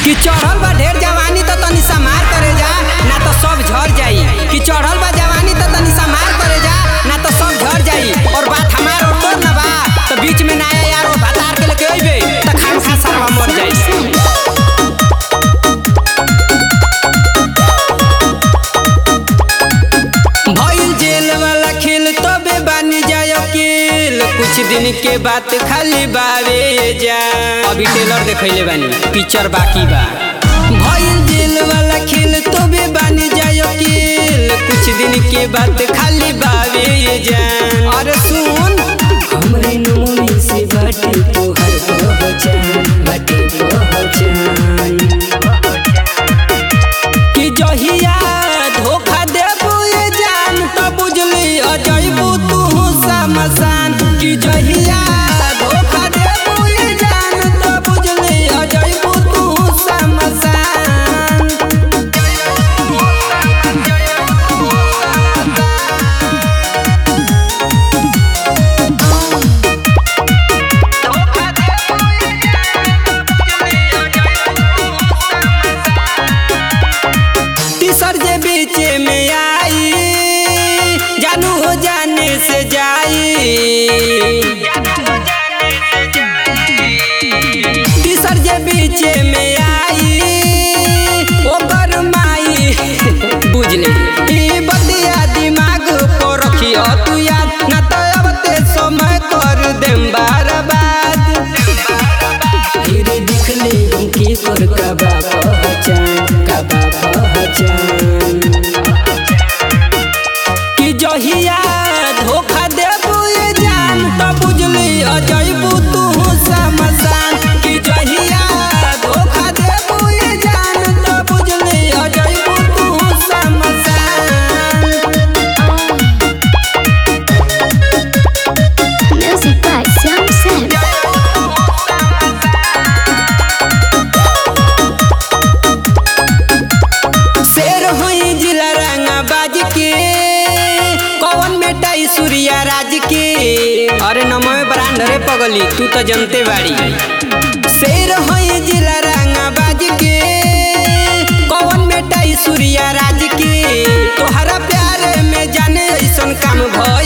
कि चढ़ल बा ढेर जवानी त तनी समार करे जा ना तो सब झड़ जाई कि चढ़ल बा जवानी त तनी समार करे जा ना तो सब झड़ जाई और बात हमार और तोर ना बा तो बीच में नया यार और भतार के लेके अइबे त खाम खा सरवा मर जाई भइल जेल वाला खेल तबे बानी जाय अकेल कुछ दिन के बात खाली बावे जा अभी टेलर देखैले बानी पिक्चर बाकी बा भइल जेल वाला खेल तबे बानी जाय अकेल कुछ दिन के बात खाली बावे जा अरे सुन हमरे नमोनी से बाटे तोहर पहचान बाटे पहचान कि जहिया धोखा देबू ये जान त बुझली अजैबू तू समसान कि जहिया धोखा देबू ये जान त बुझली अजैबू तू समसान तीसर जे बीचे में आई जानू हो जाने से जाई तीसर जे बीचे में आई ओकर माई बुझले ई बतिया दिमाग पर रखियो तू याद ना तो अब ते समय कर देम बर्बाद फिर देख ले उनके कर कबा पहचान कबा पहचान कि जहिया धोखा देबू ये जान त बुझली अजैबू तू समसान कि जहिया धोखा देबू ये जान त बुझली अजैबू तू समसान Music by Sam Sam. शेर हुई जिला रंगा बाज के कौन बेटा सूर्या राज के अरे नमो ब्रांड रे पगली तू तो जनते बाड़ी शेर हुई जिला रंगा बाज के कौन बेटा सूर्या राज के तोहरा प्यार में जाने ऐसन काम भइल